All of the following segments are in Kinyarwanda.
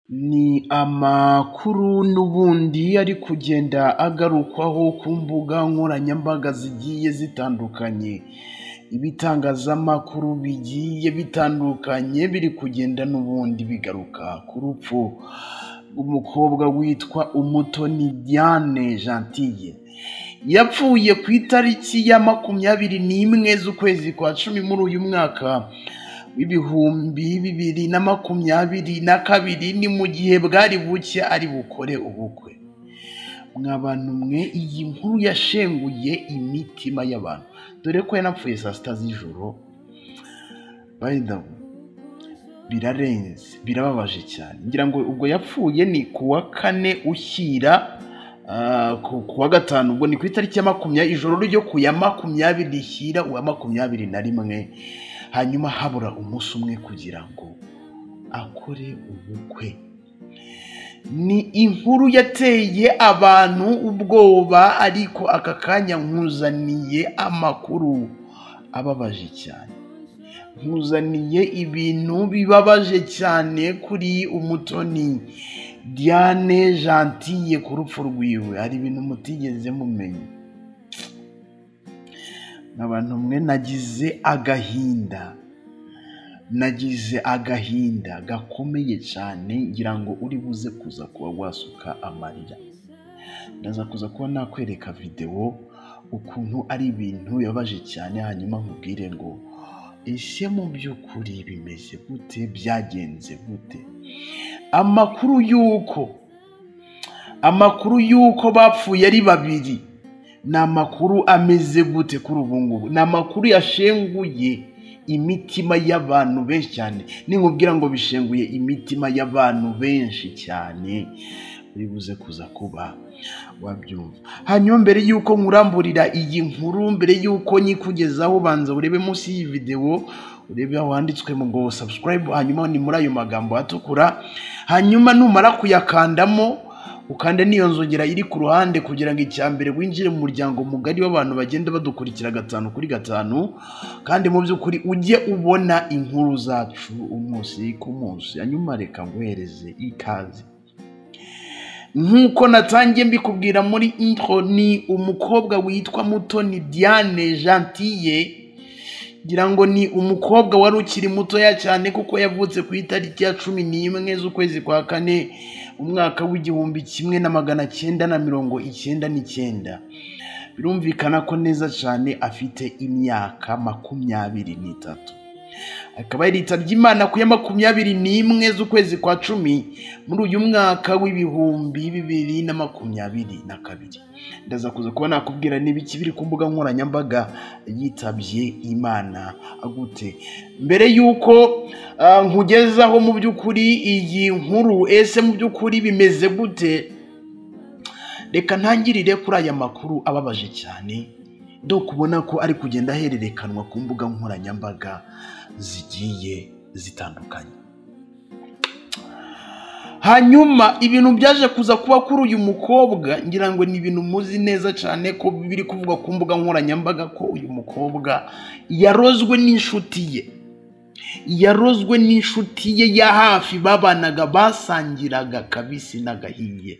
Ni amakuru n'ubundi ari kugenda agarukwaho ku mbuga nkoranyambaga zigiye zitandukanye, ibitangazamakuru bigiye bitandukanye biri kugenda n'ubundi bigaruka ku rupfu rw'umukobwa witwa Umutoni Diane Gentille, yapfuye ku itariki ya makumyabiri n'imwe z'ukwezi kwa cumi muri uyu mwaka w'ibihumbi bibiri na makumyabiri na kabiri, ni mu gihe bwari bucye ari bukore ubukwe. Mwa bantu mwe, iyi nkuru yashenguye imitima y'abantu, dore ko yanapfuye saa sita z'ijoro, by the way, birarenze, birababaje cyane, ngira ngo ubwo yapfuye ni ku wa kane Ushyira, ah, ku ku wa gatanu, ubwo ni ku itariki ya makumyabiri, ijoro ryo ku ya makumyabiri Rishyira uwa makumyabiri na rimwe, hanyuma habura umunsi umwe kugira ngo akore ubukwe. Ni inkuru yateye abantu ubwoba, ariko aka kanya nkuzaniye amakuru ababaje cyane, nkuzaniye ibintu bibabaje cyane kuri Umutoni Diane Gentille ku rupfu rwiwe, hari ibintu mutigeze mumenya. Abantu mwe nagize agahinda, nagize agahinda gakomeye cyane, ngira ngo uri buze kuza kuba wasuka amarira. Ndaza kuza kuba nakwereka videwo ukuntu ari ibintu bibabaje cyane, hanyuma nkubwire ngo ese mu by'ukuri bimeze gute, byagenze gute. Amakuru y'uko amakuru y'uko bapfuye ari babiri ni amakuru ameze gute kuri ubu ngubu, ni amakuru yashenguye imitima y'abantu benshi cyane, ninkubwira ngo bishenguye imitima y'abantu benshi cyane, uri buze kuza kuba wabyumva. Hanyuma mbere y'uko nkuramburira iyi nkuru, mbere y'uko nyikugezaho, banza urebe munsi y'iyi videwo, urebe aho handitswe ngo subscribe, hanyuma ni muri ayo magambo atukura, hanyuma numara kuyakandamo, ukande n'iyo nzogera iri ku ruhande kugira ngo icya mbere winjire mu muryango mugari w'abantu bagenda badukurikira gatanu kuri gatanu, kandi mu by'ukuri ujye ubona inkuru zacu umunsi ku munsi, hanyuma reka nguhereze ikaze. Nk'uko natangiye mbikubwira muri intro, ni umukobwa witwa Mutoni Diane Gentille, ngira ngo ni umukobwa wari ukiri mutoya cyane kuko yavutse ku itariki ya cumi n'imwe z'ukwezi kwa kane, umwaka w'igihumbi kimwe na magana cyenda na mirongo icyenda n'icyenda. Birumvikana ko neza cyane afite imyaka makumyabiri n'itatu. Akaba yaritabye Imana ku ya makumyabiri n'imwe z'ukwezi kwa cumi muri uyu mwaka w'ibihumbi bibiri na makumyabiri na kabiri. Ndaza kuza kuba nakubwira n'ibiki biri ku mbuga nkoranyambaga yitabye Imana gute. Mbere y'uko ah, nkugezaho mu by'ukuri iyi nkuru, ese mu by'ukuri bimeze gute, reka ntangirire kuri aya makuru ababaje cyane, do kubona ko ari kugenda ahererekanwa ku mbuga nkoranyambaga zigiye zitandukanye. Hanyuma ibintu byaje kuza kuba kuri uyu mukobwa, ngira ngo ni ibintu muzi neza cyane ko biri kuvugwa ku mbuga nkoranyambaga ko uyu mukobwa yarozwe n'inshuti ye. Yarozwe n'inshuti ye ya hafi babanaga, basangiraga kabisi n'agahiye,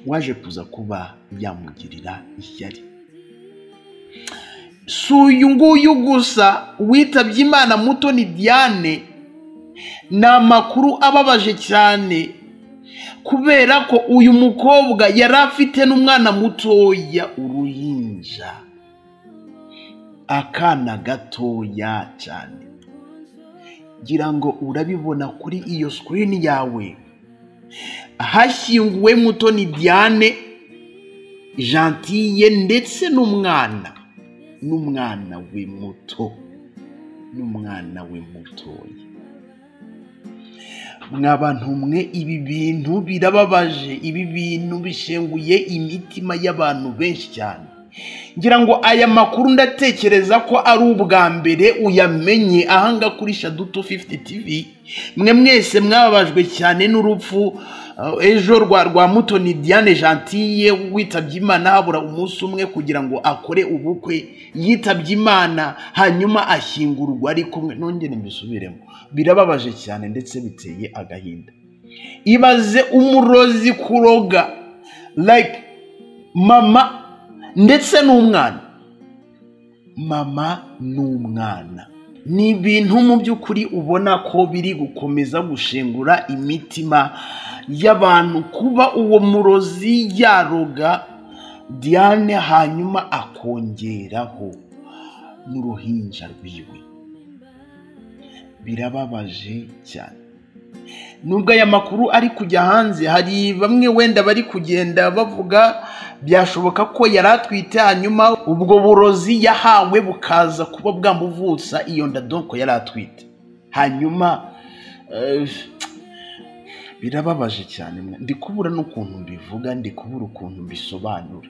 waje kuza kuba yamugirira ishyari. si uyu nguyu gusa witabye imana Mutoni Diane ni amakuru ababaje cyane kubera ko uyu mukobwa yari afite n'umwana mutoya uruhinja akana gatoya cyane ngira ngo urabibona kuri iyo sikirini yawe hashyinguwe Mutoni Diane Gentille ndetse n'umwana n'umwana we muto n'umwana we mutoya mwa bantu mwe ibi bintu birababaje ibi bintu bishenguye imitima y'abantu benshi cyane ngira ngo aya makuru ndatekereza ko ari ubwa mbere uyamenye ahanga kuri shaduto 50 tv mwe mwese mwababajwe cyane n'urupfu uh, ejo rwa rwa mutoni diane gentille witabye imana habura umunsi umwe kugira ngo akore ubukwe yitabye imana hanyuma ashyingurwa ari kumwe nongere mbisubiremo birababaje cyane ndetse biteye agahinda ibaze umurozi kuroga like mama ndetse n'umwana mama n'umwana ni ibintu mu by'ukuri ubona ko biri gukomeza gushengura imitima y'abantu kuba uwo murozi yaroga diane hanyuma akongeraho n'uruhinja rwiwe birababaje cyane nubwo aya makuru ari kujya hanze hari bamwe wenda bari kugenda bavuga byashoboka ko yari atwite hanyuma ubwo burozi yahawe bukaza kuba bwamuvutsa iyo nda donko yari atwite hanyuma eh, birababaje cyane mwa- ndi kubura n'ukuntu mbivuga ndi kubura ukuntu mbisobanura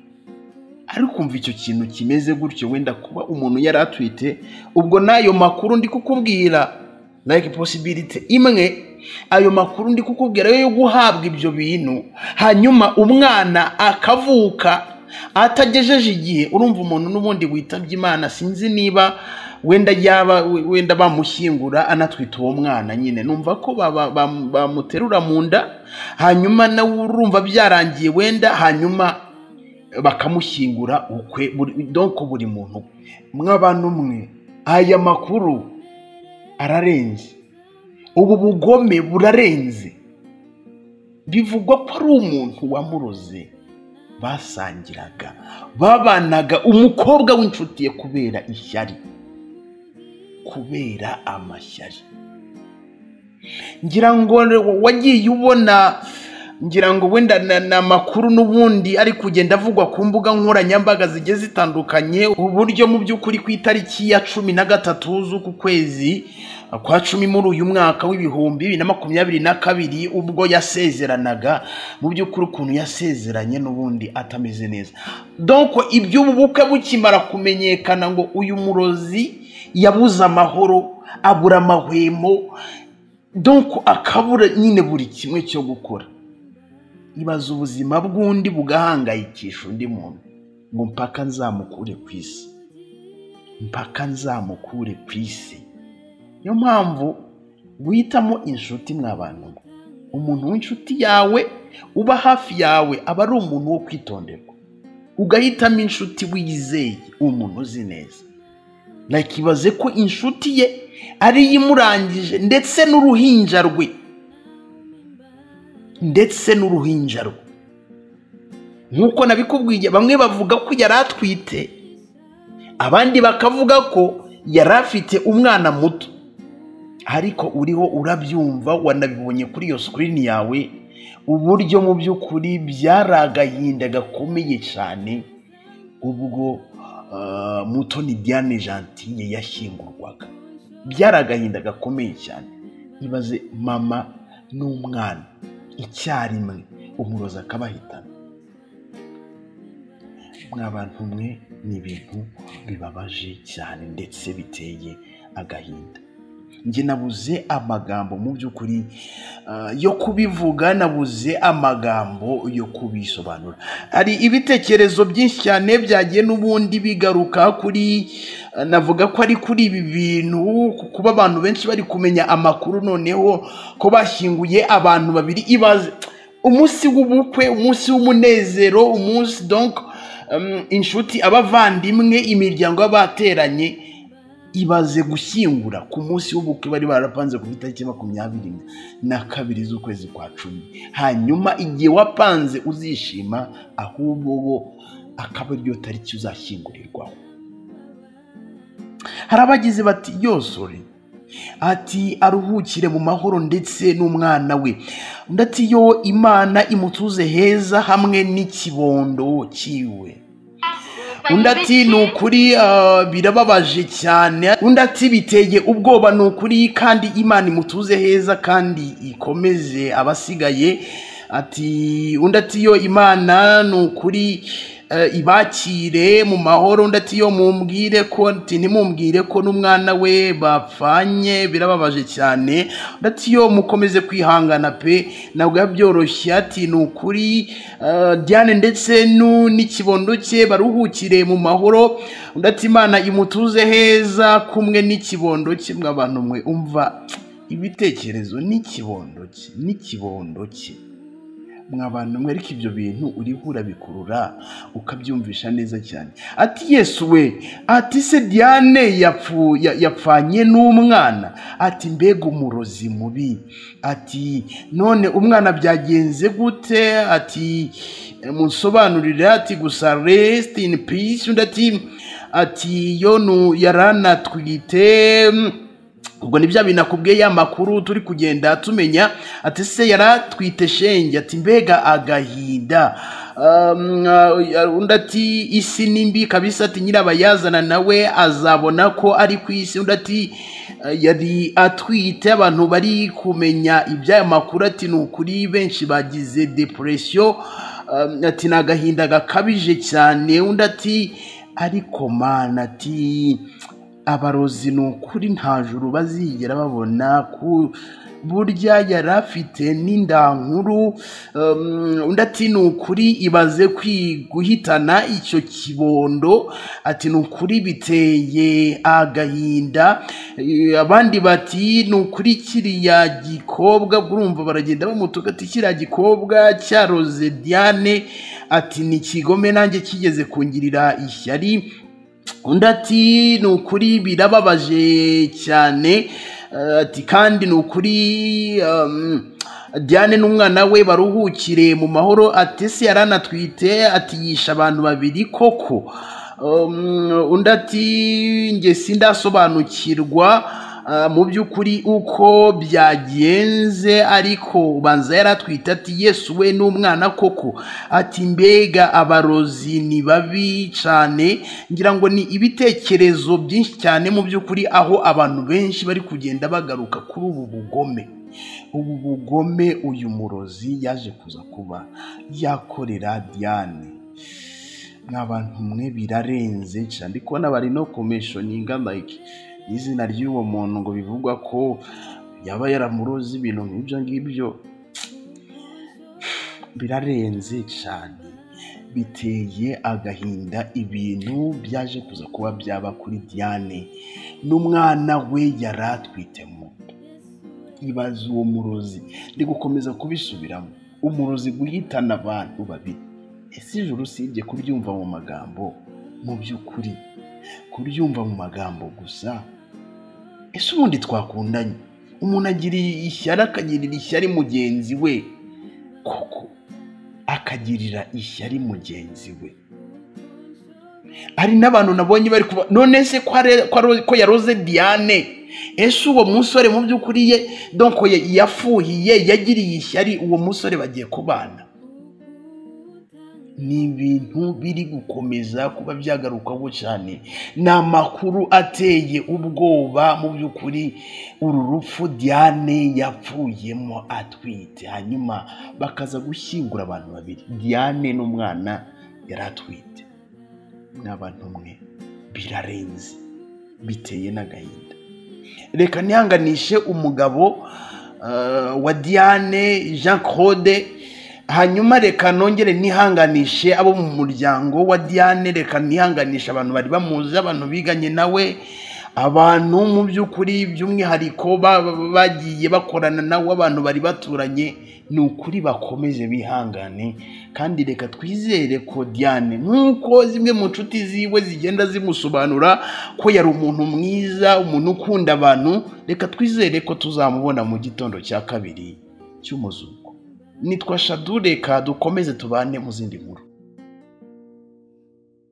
ariko umva icyo kintu kimeze gutyo wenda kuba umuntu yari atwite ubwo n'ayo makuru ndi kukubwira like possibility imwe ayo makuru ndi kukubwira yo yo guhabwa ibyo bintu hanyuma umwana akavuka atagejeje igihe urumva umuntu n'ubundi witabye imana sinzi niba wenda yaba wenda bamushyingura anatwita uwo mwana nyine numva ko ba- ba- ba- bamuterura mu nda hanyuma nawe urumva byarangiye wenda hanyuma bakamushyingura ukwe buri- donc buri muntu mw'abantu mwe aya makuru ararenze ubu bugome burarenze bivugwa ko ari umuntu wamuroze basangiraga babanaga umukobwa w'inshuti ye kubera ishyari kubera amashyari ngira ngo wagiye ubona ngira ngo wenda na- ni amakuru n'ubundi ari kugenda avugwa ku mbuga nkoranyambaga zigiye zitandukanye uburyo mu by'ukuri ku itariki ya cumi na gatatu z'uku kwezi kwa cumi muri uyu mwaka w'ibihumbi bibiri na makumyabiri na kabiri ubwo yasezeranaga mu by'ukuri ukuntu yasezeranye n'ubundi atameze neza donko iby'ubu bukwe bukimara kumenyekana ngo uyu murozi yabuze amahoro abura amahwemo donko akabura nyine buri kimwe cyo gukora ibaza ubuzima bw'undi bugahangayikisha undi muntu ngo mpaka nzamukure ku isi mpaka nzamukure ku isi niyo mpamvu witamo inshuti mw'abantu mwe umuntu w'inshuti yawe uba hafi yawe aba ari umuntu wo kwitonderwa ugahitamo inshuti wizeye umuntu uzi neza nakibaze ko inshuti ye ariyo imurangije ndetse n'uruhinja rwe ndetse n'uruhinja rwe nk'uko nabikubwiye bamwe bavuga ko yari atwite abandi bakavuga ko yari afite umwana muto ariko uriho urabyumva wanabibonye kuri iyo sikirini yawe uburyo mu by'ukuri byari agahinda gakomeye cyane ubwo ah, mutoni diane gentille yashyingurwaga byari agahinda gakomeye cyane ibaze mama n'umwana icyarimwe umurozi akabahitana mwabantu mwe ni ibintu bibabaje cyane ndetse biteye agahinda njye nabuze amagambo mu by'ukuri ah, yo kubivuga nabuze amagambo yo kubisobanura hari ibitekerezo byinshi cyane byagiye n'ubundi bigaruka kuri ah, navuga ko ari kuri ibi bintu ku- kuba abantu benshi bari kumenya amakuru noneho ko bashyinguye abantu babiri ibaze umunsi w'ubukwe umunsi w'umunezero umunsi donc um, inshuti abavandimwe imiryango y'abateranye ibaze gushyingura ku munsi w'ubukwe bari barapanze ku itariki makumyabiri na kabiri z'ukwezi kwa cumi hanyuma igihe wapanze uzishima ahubwo wo akaba ariyo tariki uzashyingurirwaho hari abagize bati yosore ati aruhukire mu mahoro ndetse n'umwana we undi ati yo imana imutuze heza hamwe n'ikibondo cyiwe undi ati ni ukuri ah, birababaje cyane undi ati biteye ubwoba ni ukuri kandi imana imutuze heza kandi ikomeze abasigaye ati undi ati yo imana ni ukuri eh, ibakire mu mahoro undi ati yo mumbwire ko ati ntimumbwire ko n'umwana we bapfanye birababaje cyane undi ati yo mukomeze kwihangana pe ntabwo biba byoroshye ati ni ukuri eh, diane ndetse nu- n'ikibondo cye baruhukire mu mahoro undi ati imana imutuze heza kumwe n'ikibondo cye mwabantu mwe umva ibitekerezo n'ikibondo cye n'ikibondo cye mw'abantu mwe ariko ibyo bintu uriho urabikurura ukabyumvisha neza cyane ati yesu we ati se diane yapfu- ya- yapfanye n'umwana ati mbega umurozi mubi ati none umwana byagenze gute ati musobanurire ati gusa rest in peace undi ati ati yo nu- yaranatwite ubwo ni bya bintu akubwiye ya makuru turi kugenda tumenya ati se yaratwite shenge ati mbega agahinda Um, uh, undi ati isi ni mbi kabisa ati nyirabayazana nawe azabona ko ari ku isi undi ati "Eh, yari atwite abantu bari kumenya iby'aya makuru ati ni ukuri benshi bagize depression Um, ati ni agahinda gakabije cyane undi ati ariko mana ati abarozi ni ukuri nta juru bazigera babona ku burya yari afite n'indankuru um, undi ati ni ukuri ibaze kwi- guhitana icyo kibondo ati ni ukuri biteye agahinda Eh, abandi bati ni ukuri kiriya gikobwa urumva baragenda bamutuka ati kiriya gikobwa cyaroze diane ati ni kigome nanjye kigeze kungirira ishyari undi ati ni ukuri birababaje cyane eh, ati kandi ni ukuri um, diane n'umwana we baruhukire mu mahoro ati se yaranatwite ati yisha abantu babiri koko Um, undi ati nge sindasobanukirwa Ah, mu by'ukuri uko byagenze ariko ubanza yaratwite ati yesu we n'umwana koko ati mbega abarozi ni babi cyane ngira ngo ni ibitekerezo byinshi cyane mu by'ukuri aho abantu benshi bari kugenda bagaruka kuri ubu bugome ubu bugome uyu murozi yaje kuza kuba yakorera diane n'abantu mwe birarenze cyane ndi kubona bari no komeshoninga like n'izina ry'uwo muntu ngo bivugwa ko yaba yaramuroze ibintu nk'ibyo ngibyo birarenze cyane biteye agahinda ibintu byaje kuza kuba byaba kuri diane n'umwana we yari atwitemo ibaze uwo murozi ndi gukomeza kubisubiramo umurozi guhitana abantu babiri ese ijoro usibye kuryumva mu magambo mu by'ukuri kuryumva mu magambo gusa ese ubundi twakundanye umuntu agira ishyari akagirira ishyari mugenzi we koko akagirira ishyari mugenzi we hari n'abantu nabonye bari kuba none se ko are- ko aro- ko yaroze diane ese uwo musore mu by'ukuri ye donko ye- yafuhiye yagiriye ishyari uwo musore bagiye kubana ni ibintu biri gukomeza kuba byagarukaho cyane ni amakuru ateye ubwoba mu by'ukuri uru rupfu diane yapfuyemo atwite hanyuma bakaza gushyingura abantu babiri diane n'umwana yari atwite ni abantu umwe birarenze biteye n'agahinda reka ntihanganishe umugabo eh, wa diane jean claude hanyuma reka nongere nihanganishe abo mu muryango wa diane reka nihanganishe abantu bari bamuzi abantu biganye nawe abantu mu by'ukuri by'umwihariko ba- ba- bagiye bakorana nawe abantu bari baturanye ni ukuri bakomeze bihangane kandi reka twizere ko diane nk'uko zimwe mu nshuti ziwe zigenda zimusobanura ko yari umuntu mwiza umuntu ukunda abantu reka twizere ko tuzamubona mu gitondo cya kabiri cy'umuzuko nitwa shadu reka dukomeze tubane mu zindi nkuru